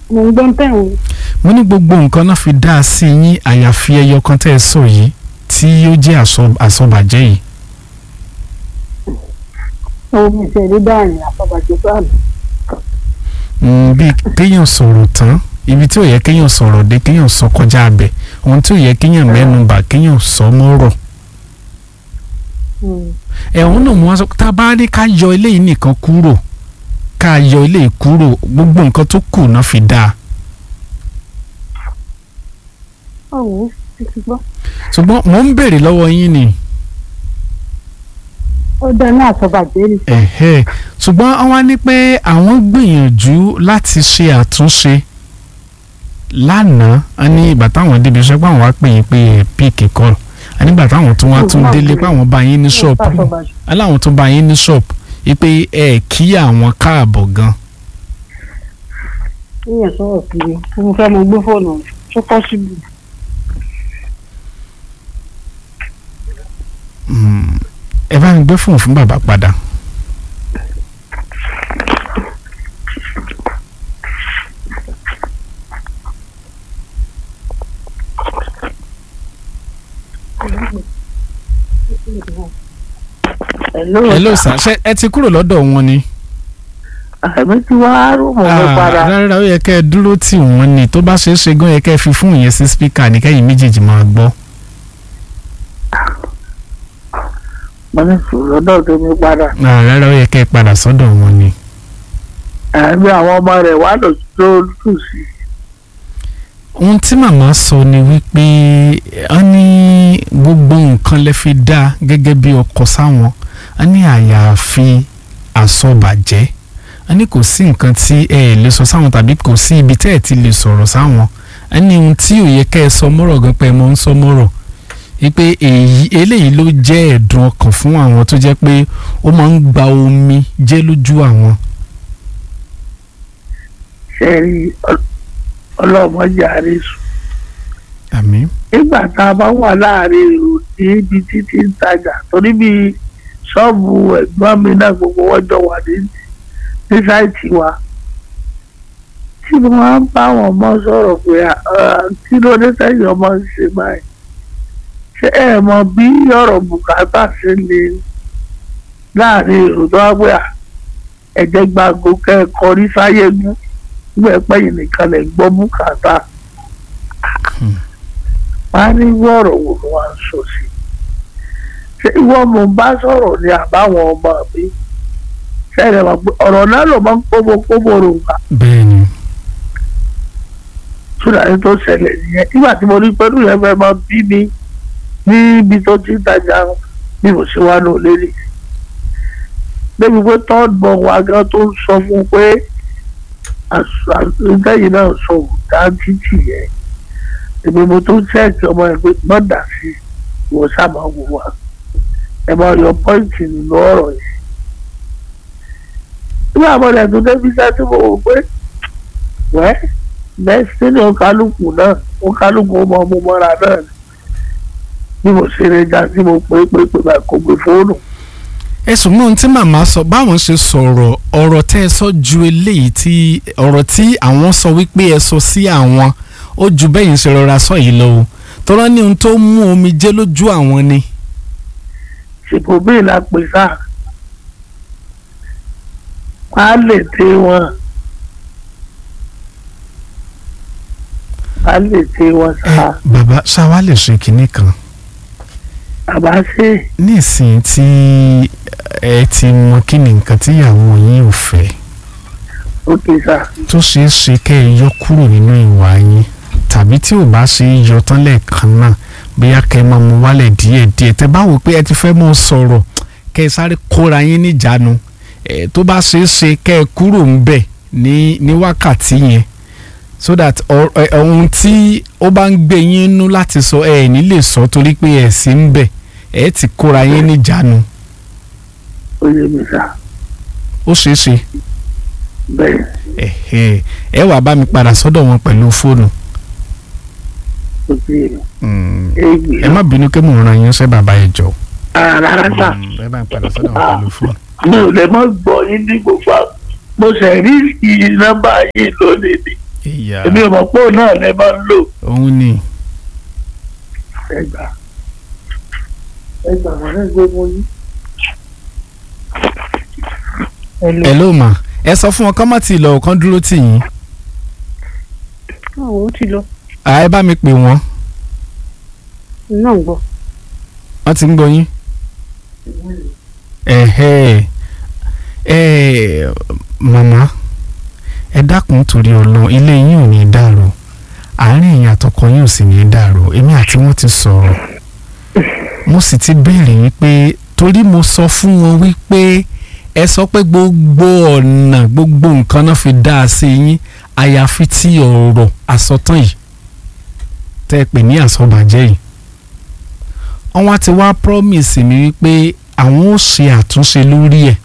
mo ń gbọ́ tẹ̀ wọ́n. mo ní gbogbo nǹkan náà fi dá a sí yín àyàfi ẹyọ kan tẹ́ ẹ sọ yìí tí ó jẹ́ àsọ- àsọbàjẹ́ yìí. omi ìṣẹ̀lẹ̀ dáàrin àfọ̀bàjẹ́ bá mi. Mm, bí kéèyàn sọ̀rọ̀ tán ibi tí ò yẹ kéèyàn sọ̀rọ̀ dé kéèyàn sọ kọjá abẹ ohun tí ò yẹ kéèyàn mẹ́nu bà kéèyàn sọ mọ́rọ̀. ẹ̀hún náà mo wá sọ tá a bá rí ká yọ eléyìí nìkan kúrò ká yọ eléyìí kúrò gbogbo nǹkan tó kù náà fi dáa. ọ̀hún ti ti gbọ́. ṣùgbọ́n mò ń béèrè lọ́wọ́ yín ni ó dáná àfọ̀bàjẹ́ ni. ẹ̀hẹ́ ṣùgbọ́n wọ́n wá ní pé àwọn gbìyànjú láti ṣe àtúnṣe lánàá a ní ìgbà táwọn débi iṣẹ́ pé àwọn wá pè yín pé ẹ̀ píìkì kọ́ a nígbà táwọn tún wá tún délé pé àwọn bá yín ní ṣọ́ọ̀pù àfọ̀bàjẹ́. aláwọn tún bá yín ní ṣọ́ọ̀pù wípé ẹ kí àwọn káàbọ̀ gan. yíyan sọ̀rọ̀ kiri tí mo fẹ́ mo gbé fóònù tó pọ̀ síbi. Mm, ẹ bá mi gbé fóònù fún bàbá padà. hello sir ṣé ẹ ti kúrò lọ́dọ̀ wọn ni. àmì tí wàá rúmọ̀ mi Ah, padà rárá ó yẹ kẹ́ ẹ dúró tì wọ́n ni tó bá ṣeé ṣe gan yẹ kẹ́ ẹ fi fóònù yẹn sí spíkà ní kẹ́yìn méjèèjì máa gbọ́. mo ní sùn lọ́dọ̀ tó mi padà Ah, rárá ó yẹ kẹ́ ẹ padà sọ́dọ̀ wọn ni. àmì àwọn ọmọ rẹ̀ wà lọ tó tù sí ohun tí màmá sọ ni wípé a ní gbogbo nǹkan lè fi dá gẹ́gẹ́ bí ọkọ sáwọn a ní àyàfi àsọbàjẹ́ a ní kò sí nǹkan tí ẹ ẹ̀ lè sọ sáwọn tàbí kò sí ibi tẹ́ ẹ̀ ti lè sọ̀rọ̀ sáwọn a ní ohun tí ò yẹ kẹ́ ẹ sọ mọ́rọ̀ gan pé ẹ mọ́ ń sọ mọ́rọ̀ wípé èyí eléyìí ló jẹ́ ẹ̀dùn ọkàn fún àwọn tó jẹ́ pé ó máa ń gba omi jẹ́ lójú àwọn. ṣe rí ọlọ́mọdé àrísù àmín nígbà tá a bá wà láàrin èrò ní ibi títí ń tajà torí bí ṣọ́ọ̀bù ẹ̀gbọ́n mi náà gbogbo wọn jọ wà ní ní sáìtì wa tí mo máa ń bá àwọn ọmọ sọ̀rọ̀ pé ah, kí ló dé sẹ́yìn ọmọ ń ṣe báyìí ṣé ẹ mọ bí ọ̀rọ̀ bùkátà ṣe lè láàrin èrò tó wá pé à ẹ̀jẹ̀ gbàgbó kẹ́ẹ̀kọ́ rí sáyé mú nígbà pẹ́yìn nìkan lè gbọ́ bùkátà wọ́n á ní irú ọ̀rọ̀ wo ló wá ń sọ sí ṣé ìwọ mo bá sọ̀rọ̀ ní àbáwọn ọmọ mi ṣẹlẹ̀ wà pé ọ̀rọ̀ náà ló máa ń kóbó kóbó rò wá bẹ́ẹ̀ ni túnra ní tó ṣẹlẹ̀ nìyẹn nígbà tí mo rí pẹ̀lú yẹn fẹ́ máa bí mi níbi tó ti ń tajà bí mo ṣe wá lò lélẹ̀ débi pé third born wa gan tó ń sọ fún un pé àtúntẹ̀yìn náà sọ òdà títì yẹn èmi mo tó ṣẹ́ẹ̀kì ọmọ ẹ̀ pé mọ́dà sí ìwọ sábà wò wá ẹ máa yọ pọ́ìntì nínú ọ̀rọ̀ yẹn nígbà mo lẹ̀ tó débi sẹ́ tí mo wò pé wẹ́ bẹ́ẹ̀ sí ní ọkàlùkù náà ọkàlùkù ọmọ ọmọ mọ́ra náà ni bí mo ṣe rẹ̀ já tí mo pé pé pé báyìí kò gbé fóònù ẹ̀sùn mọ́ ohun tí màmá sọ báwọn ṣe sọ̀rọ̀ ọ̀rọ̀ tẹ́ ẹ sọ ju eléyìí tí ọ̀rọ̀ tí àwọn sọ wípé ẹ sọ sí àwọn ó ju bẹ́yìn ṣe rọra sọ yìí lọ o tọ́lá ní ohun tó mú omi jẹ́ lójú àwọn ni. ṣèpò bíi la pè sá wọ́n á lè tẹ wọn wọ́n á lè tẹ wọn ẹ sá bàbá ṣáwá lè ṣe kinní kan àbá ṣe nísìnyí tí ẹ ti mọ kí ni nǹkan tíyàwó yín ò fẹ́ ó ti sá tó ṣeé ṣe kẹ́ ẹ yọ kúrò nínú ìwà yín tàbí tí ò bá ṣe é yọ tán lẹ́ẹ̀kan náà bóyá kẹ́ ẹ máa mú wálẹ̀ díẹ̀díẹ̀ tẹ́ bá wò pé ẹ ti fẹ́ mọ́ sọ̀rọ̀ kẹ́ ẹ sáré kóra yín níjàánu ẹ tó bá ṣeé ṣe kẹ́ ẹ kúrò ń bẹ̀ ní ní wákàtí yẹn so that ọ- ẹ- ohun tí ó bá ń gbé yín nú láti sọ ẹ ní lè sọ torí pé ẹ sì ń bẹ̀ ẹ ti kóra yín níjàánu ó yé mi sá ó ṣeé ṣe bẹ́ẹ̀ ẹ̀hẹ́ ẹ wàá bá mi padà sọ́dọ̀ wọn pẹ̀lú fóònù ó ti yé mi Mm. égbè ẹ má bínú kí mò ń ran yín ṣe bàbá ẹ jọ. rárá sá ẹ bá ń padà sọ́dọ̀ wọn pẹ̀lú fóònù. mi ò lè mọ́ gbọ́ yín ní gbogbo àwọn mo ṣe rí iye nọ́mbà yìí lónìí ni ìyá èmi ò mọ̀ pé òun náà lè máa ń lò òun ni ẹgbà ẹgbà wọn náà gbé mọ yín. ẹ ló mà ẹ sọ fún wọn kọ́ má ti lọ ọ̀kan dúró tì yín àwọn ó ti lọ à ẹ bá mi pè wọ́n náà ń gbọ́ wọ́n ti ń gbọ́ yín. ẹ̀hẹ́ ẹ̀ màmá ẹ dákun torí ọlọ ilé yín ò ní dàrú àárín ẹ̀yin àtọkọ yín ò sì ní dàrú èmi àti wọn ti sọ̀rọ̀ mo sì ti béèrè wípé torí mo sọ fún wọn wípé ẹ sọ pé gbogbo ọ̀nà gbogbo nǹkan náà fi dá a sí yín àyàfi tí ọ̀rọ̀ àsọtán yìí tẹ́ ẹ pè ní àsọbàjẹ́ yìí wọ́n wá ti wá promise mi wípé àwọn ò ṣe àtúnṣe lórí ẹ̀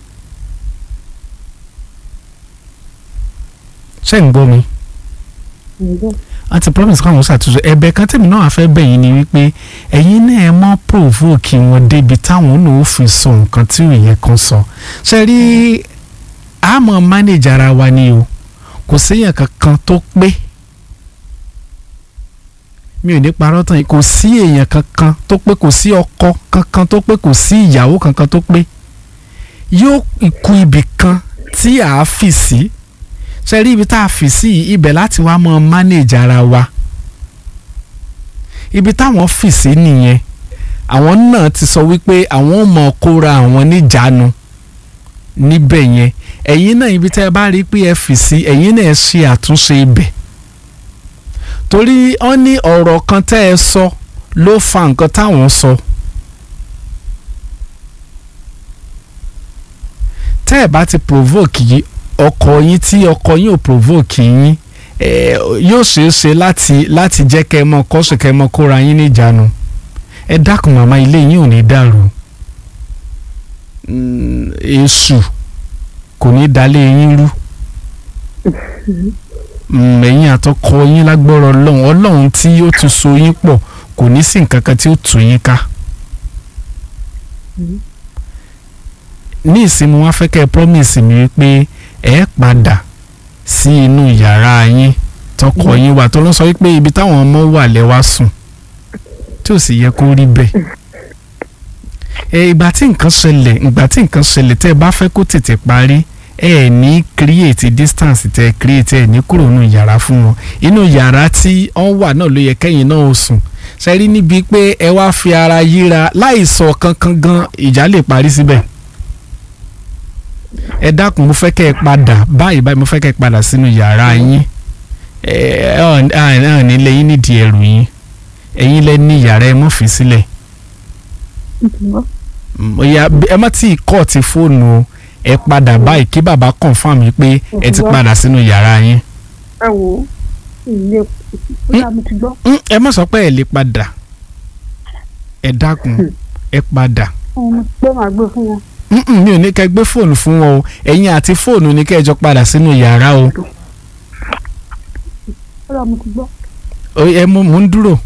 ṣé ń gbọ́ mi ń gbọ́ wọ́n ti promise káwọn ṣàtúnṣe ẹ̀bẹ̀ kan tèmi náà fẹ́ bẹ̀ yín ni wípé ẹ̀yin náà ẹ mọ́ provoke wọn débi táwọn náà ó fi sọ nǹkan tí ò yẹ kan sọ ṣe rí àmọ́ manage ara wa ni o kò séèyàn kankan tó pé mi ò ní parọ́ tán yìí kò sí èèyàn kankan tó pé kò sí ọkọ kankan tó pé kò sí ìyàwó kankan tó pé yóò ikú ibì kan tí a fì sí ṣe rí ibi tá a fì sí yìí, ibẹ̀ láti wá mọ manage ara wa ibi táwọn fì sí nìyẹn àwọn náà ti sọ wípé àwọn ò mọ kóra àwọn níjàánu níbẹ̀ yẹn ẹ̀yin náà ibi tẹ́ ẹ bá rí pé ẹ fì sí ẹ̀yin náà ẹ ṣe àtúnṣe ibẹ̀ torí wọ́n ní ọ̀rọ̀ kan tẹ́ ẹ sọ ló fa nǹkan táwọn sọ. tẹ́ ẹ bá ti provoke yìí ọkọ yín tí ọkọ yín ò provoke yín eh, yóò ṣeé ṣe láti láti jẹ́ kẹ́ ẹ mọ kọ́sù kẹ́ ẹ mọ kóra yín níjàánu ẹ dákun màmá ilé yín ò ní dàrú Mm, èṣù kò ní dalé yín rú Mm, ẹ̀yin àtọkọ yín lágbọ́rọ̀ ọlọ́run ọlọ́run tí ó ti so yín pọ̀ kò ní sí nǹkan kan tí ó tù yín ká. ní ìsinmi wọn fẹ́ kẹ́ ẹ promise mi wípé ẹ padà sí inú yàrá yín tọkọ yín wà tó ló sọ wípé ibi táwọn ọmọ wà lẹ́wà sùn tí ò sì yẹ kó rí bẹ́ẹ̀. ẹ ìgbà tí nǹkan ṣẹlẹ̀ ìgbà tí nǹkan ṣẹlẹ̀ tẹ́ ẹ bá fẹ́ kó tètè parí ẹ ẹ ní create distance tẹ́ ẹ create ẹ ní kúrò nínú yàrá fún wọn inú yàrá tí wọ́n wà náà ló yẹ kẹ́yìn náà ó sùn ṣe rí níbi pé ẹ wá fi ara yíra láì sọ kankan gan ìjà lè parí síbẹ̀ ẹ dákun mo fẹ́ kẹ́ ẹ padà báyìí báyìí mo fẹ́ kẹ́ ẹ padà sínú yàrá yín ẹ ẹ ẹ nílé yín nídìí ẹrù yín ẹ̀yin lẹ ní yàrá ẹ mọ̀ fi sílẹ̀ Mm, oya ẹ má tí ì kọ́ ti fóònù o ẹ padà báyìí kí bàbá confirm yìí pé ẹ ti padà sínú yàrá yín ẹ wò ó ilé bóyá mo ti gbọ́ Mm, ẹ má sọ pé ẹ lè padà ẹ dákun ẹ padà ọmọ pé màá gbé fún wọn Mm-mm, mi ò ní kẹ́ gbé fóònù fún wọn o ẹ̀yin àti fóònù ní kẹ́ ẹ jọ padà sínú yàrá o bóyá mo ti gbọ́ O- ẹ mú mò ń dúró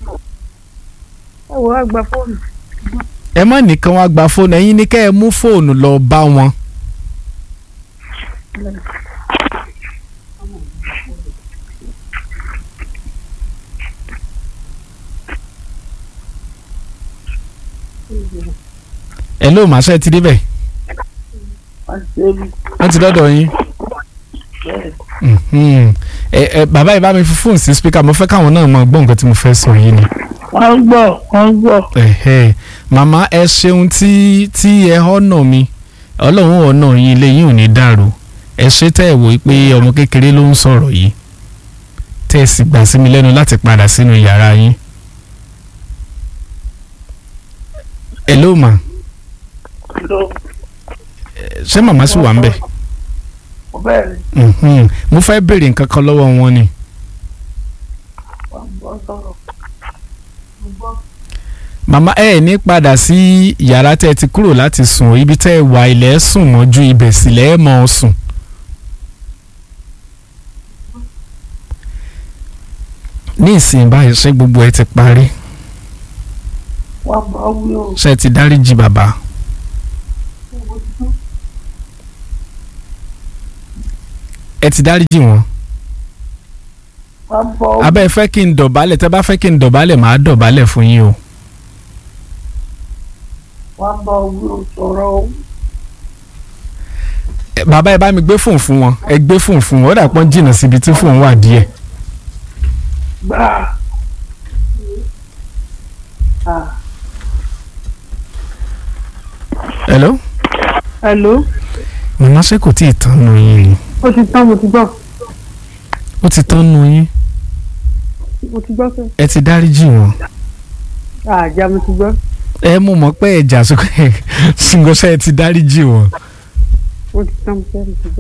ẹ wò ó gba fóònù ẹ má nìkan wá gba fóònù ẹ̀yin ní kẹ́ ẹ mú fóònù lọ bá wọn. ẹ ló màá ṣe ti débẹ̀ wọ́n ti dọ́dọ̀ yín. Mhm. ẹ ẹ bàbá yìí bá mi fi fóònù sí spíkà mo fẹ́ káwọn náà mọ gbọ́ nǹkan tí mo fẹ́ sọ yìí ni. wọ́n ń gbọ́ wọ́n ń gbọ́ Ẹ̀hẹ́. màmá ẹ ṣeun tí tí ẹ ọ̀nà mi ọlọ́run ọ̀nà yín ilé yín ò ní dàrú ẹ ṣe tẹ́ ẹ wò ó pé ọmọ kékeré ló ń sọ̀rọ̀ yìí tẹ́ ẹ sì gbà sí mi lẹ́nu láti padà sínú yàrá yín. ẹ ló mà ló ṣé màmá sì wà ń bẹ̀? bẹ́ẹ̀ ni Mhm. mo fẹ́ béèrè nǹkan kan lọ́wọ́ wọn ni. wọ́n ń gbọ́ sọ̀rọ̀ màmá ẹ ẹ̀ ní padà sí yàrá tẹ́ ẹ ti kúrò láti sùn ibi tẹ́ ẹ wà ilẹ̀ sùn mọ́jú ibẹ̀ sílẹ̀ ẹ̀ mọ́ ọ sùn. ní ìsìn báyìí ṣé gbogbo ẹ ti parí wọ́n bá wí o ṣé ẹ ti dáríjì bàbá. ẹ ti dáríjì wọn. wọ́n bọ́ abẹ́ fẹ́ kí n dọ̀bálẹ̀ tẹ́ bá fẹ́ kí n dọ̀bálẹ̀ màá dọ̀bálẹ̀ fún yín o. wọ́n bọ́ wí sọ̀rọ̀ o. Ẹ, bàbá ẹ bá mi gbé fóònù fún wọn ẹ gbé fóònù fún wọn ó dà pọ́n jìnnà síbi tí fóònù wà díẹ̀. gbà. Ah, hello. hello màmá ṣé kò tí ì tán nu yín ni ó ti tán mo ti gbọ́ ó ti tán nu yín mo ti gbọ́ pé ẹ ti dáríjì wọn. àjà mo ti gbọ́ ẹ mú mọ̀ pé ẹ̀jà sókè ṣùgbọ́n ẹ ti dáríjì wọn. ó ti tán mo fẹ́ mo ti gbọ́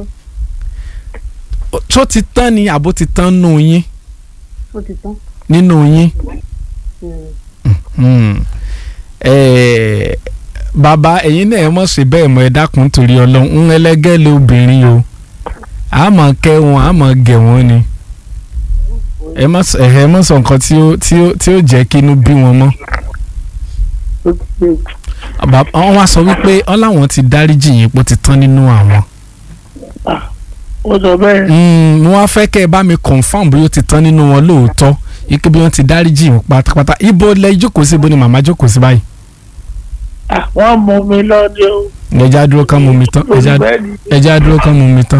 tó ti tán ni àbó ti tán nu yín ó ti tán. nínú yín. Mm. Hmm. Eh, bàbá ẹ̀yin náà ẹ mọ̀ sí bẹ́ẹ̀ mọ̀ ẹ dákun torí ọlọ́run ń ẹlẹ́gẹ́ lé obìnrin o a mọ̀ kẹ́ wọn a mọ̀ gẹ̀ wọ́n ni ẹ mọ̀ sọ ẹ mọ̀ sọ nǹkan tí ó tí ó tí ó jẹ́ kí inú bí wọn mọ́ ó ti ṣe Bàbá- wọ́n wá sọ wípé wọ́n láwọn ti dáríjì yín pé ó ti tán nínú àwọn ó sọ bẹ́ẹ̀. Hmm, mo wá fẹ́ kẹ́ ẹ bá mi confam bí ó ti tán nínú wọn lóòótọ́ ike bí wọ́n ti dáríjì yín pátápátá ibo lẹ jókòó sí ibo ni màmá jókòó sí báyìí Ah, wọ́n mú mi lọ́dẹ o. ẹja dúró kán mú mi tán ẹja olùbẹ́ni ẹja dúró kán mú mi tán.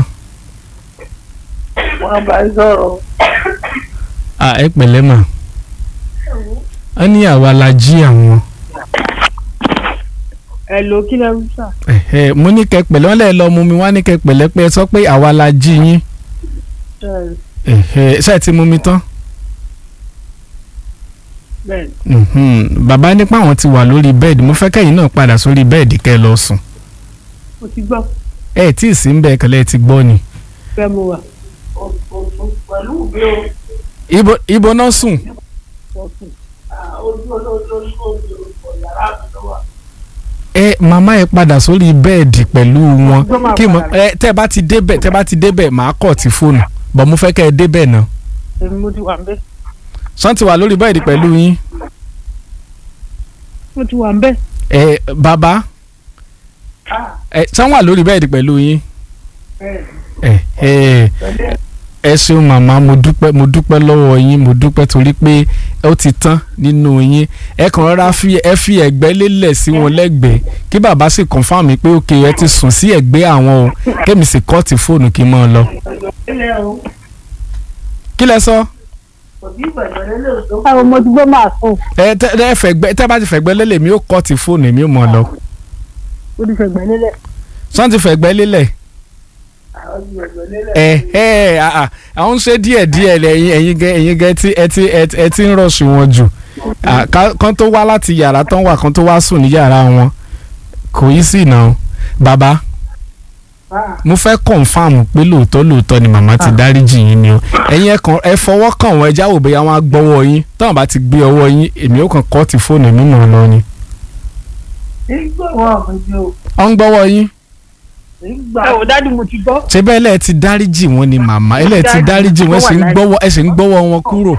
wọ́n bá ń sọ̀rọ̀. à ẹ pẹ̀lẹ́ mà á ní àwa la jí àwọn hello kí lẹ ń sà. ẹ̀hẹ́, mo ní kẹ́ pẹ̀lẹ́ wọ́n lè lọ mú mi wá ní kẹ́ pẹ̀lẹ́ pé ẹ sọ pé àwa la jí yín ẹ̀hẹ́, ṣé ẹ ti mú mi tán bẹ́ẹ̀ Mhm. bàbá nípa àwọn ti wà lórí bẹ́ẹ̀dì mo fẹ́ kẹ́yìn náà padà sórí bẹ́ẹ̀dì kẹ́ ẹ lọ sùn mo ti gbọ́ ẹ tí ì sí ń bẹ́ẹ̀ kẹ́lẹ́ ẹ ti gbọ́ ni fẹ́ mo wà pẹ̀lú mi o. ibo ibo náà sùn fọ́tún. Ah, ojú olóòtú ojú olùkọ́ yàrá mi ló wà. ẹ màmá ẹ padà sórí bẹ́ẹ̀dì pẹ̀lú wọn Ọjọ́ máa kí mo padà. ẹ tẹ́ bá ti débẹ̀ tẹ́ bá ti débẹ̀ màá kọ̀ ti fóònù bọ̀ mo fẹ́ kẹ́ ẹ débẹ̀ náà èmi mo ti wà ń bẹ̀ sọ́n ti wà lórí bẹ́ẹ̀dì pẹ̀lú yín mo ti wà ń bẹ̀ ẹ bàbá Ah, ẹ sọ́n wà lórí bẹ́ẹ̀dì pẹ̀lú yín bẹ́ẹ̀ ẹ ẹ pẹ̀lú ẹ ṣeun màmá mo dúpẹ́ mo dúpẹ́ lọ́wọ́ yín mo dúpẹ́ torí pé ó ti tán nínú yín ẹ kàn rọra fi ẹ fi ẹ̀gbẹ́ lélẹ̀ sí wọn lẹ́gbẹ̀ẹ́ kí bàbá sì confirm pé òkè ẹ ti sùn sí ẹ̀gbẹ́ àwọn o kémi sì kọ́ọ̀tì fóònù kí n máa lọ. ilé o. kí lẹ sọ Kò ní ìbẹ̀rẹ̀ lélẹ̀ tó. àwọn ọmọ tí gbọ́ máa sùn ẹ tẹ ẹ fẹ̀gbẹ́ tẹ bá ti fẹ̀gbẹ́ lélẹ̀ mi ó kọ́ọ̀tì fóònù mi ó máa lọ. ó ti fẹ̀gbẹ́ lélẹ̀ sọ́n ti fẹ̀gbẹ́ lélẹ̀ Àwọn ìbẹ̀rẹ̀ lélẹ̀. ẹ ẹ àà àwọn ń ṣe díẹ̀ díẹ̀ lẹ́yìn ẹ̀yin gẹ ẹ̀yin gẹ tí ẹ ti ẹ ti- ẹ ti ń rọ̀ṣù wọn jù À, ká- kán tó wá láti yàrá tán wà kán tó wá sùn ní yàrá wọn kò yí sí náà bàbá Ah, mo fẹ́ kọ̀nfàmù pé lóòótọ́ lóòótọ́ ni màmá ti dáríjì yín ni o ẹ̀yin ẹ kàn ẹ fọwọ́ kàn wọ́n ẹ jáwọ́ bóyá wọ́n á gbọ́wọ́ yín táwọn bá ti gbé ọwọ́ yín èmi ó kàn kọ́ ti fóònù mi mọ̀ ọ́ lọ ni. nígbà wọn mi ni o. ọ ń gbọ́wọ́ yín Nígbà ẹ ò dájú mo ti gbọ́ ṣé bẹ́ẹ̀ lẹ́ẹ̀ ti dáríjì wọn ni màmá ẹ lẹ́ẹ̀ ti dáríjì wọn ẹ sì ń gbọ́wọ́ ẹ sì ń gbọ́wọ́ wọn kúrò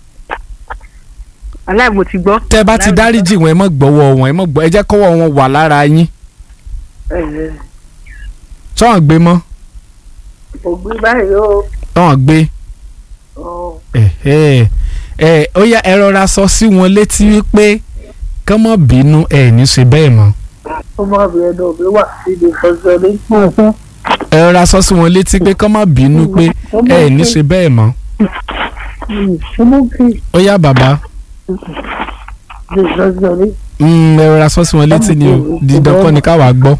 aláì mo ti gbọ́ tẹ́ bá ti dáríjì wọn ẹ má gbọ́wọ́ wọn ẹ má gbọ́ ẹ jẹ́ kọ́wọ́ wọn wà lára yín ẹ̀ẹ́ tọ́wọ́n gbé mọ́ ògbé báyìí o. tọ́wọ́n gbé Ọ̀, ẹ ẹ ó yá ẹ rọra sọ sí wọn létí wípé kán má bínú ẹ ní ṣe bẹ́ẹ̀ mọ́ Ọmọbìnrin náà mi wà síbi fẹsẹ̀ ní. ẹ rọra sọ sí wọn létí pé kán má bínú pé ẹ ní ṣe bẹ́ẹ̀ mọ́ Ṣé kí ó yá bàbá ṣe fẹsẹ̀ ní? mm, ẹ rọra sọ sí wọn létí ni o dídán kọ́ ni káwa gbọ́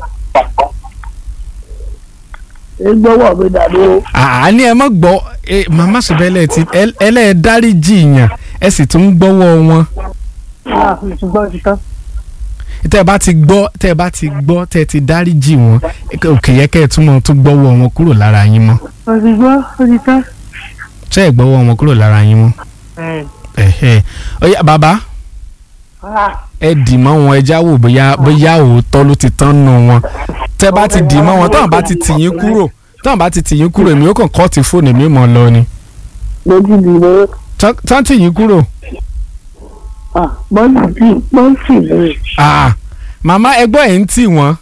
Ìgbọ́wọ́ mi dàbí o. àní ẹ má gbọ́ ẹ màmá ṣe bẹ́ẹ̀ lẹ́ẹ̀ tí ẹlẹ́ẹ̀ dáríjì yàn ẹ sì tún ń gbọ́wọ́ wọn ah mo ti gbọ́ ti tán tẹ́ ẹ bá ti gbọ́ tẹ́ ẹ bá ti gbọ́ tẹ́ ẹ ti dáríjì wọn òkè yẹ kẹ́ ẹ tún mọ̀ tún gbọ́wọ́ wọn kúrò lára yín mọ́ mo ti gbọ́ ó ti tán. ṣé ẹ gbọ́wọ́ wọn kúrò lára yín mọ́ ẹ̀hẹ́ ó yá bàbá Ah, ẹ dì mọ́ wọn ẹ jáwọ́ bóyá bóyá òótọ́ ló ti tán nù wọn tẹ́ bá ti dì mọ́ wọn táwọn bá ti tì yín kúrò táwọn bá ti tì yín kúrò èmi ó kàn kọ́ ti fóònù èmi mọ̀ lọ ni lójú mi ló. Tán- tán tì yín kúrò Ah, bọ́ọ̀lù tí bọ́ọ̀lù mi. Ah, màmá ẹgbọ́n ẹ̀ ń tì wọ́n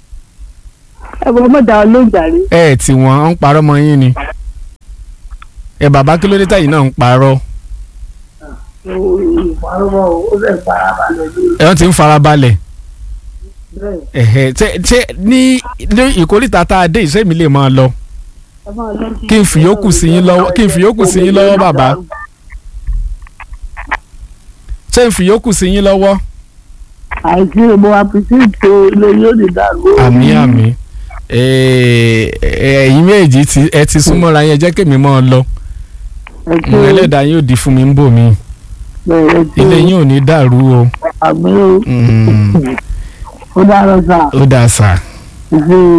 ẹ bọ́ mọ̀ dá ọ lóòjà rí ẹ ẹ̀ tì wọ́n ń parọ́ mọ́ yín ni ẹ bàbá kí ló dé táyì náà ń parọ́ ìparọ́mọ́ ó lè farabalẹ̀ lórí ẹ wọ́n ti ń farabalẹ̀ bẹ́ẹ̀. ẹ̀hẹ̀ ṣe ṣe ní ní ìkórìtà tá a dé ìṣe mi lè máa lọ ẹ máa lọ sí- Kí n fi yòókù sí yín lọ́wọ́- kí n fi yòókù sí yín lọ́wọ́, bàbá. ṣé n fi yòókù sí yín lọ́wọ́. àìsí ìbò àpìsíìtì ilé yóò ní dàrú. àmì àmì ẹ̀yin méjì tí ẹ ti súnmọ́ra yẹn jẹ́ kémi máa lọ ẹ ṣe ẹlẹ́dàá yóò di fún mi ń bò mí bẹ̀rẹ̀ ṣe ilé yín ò ní dàrú o àmì ó Mm, ó dára sáà. ó dáa sà. ṣe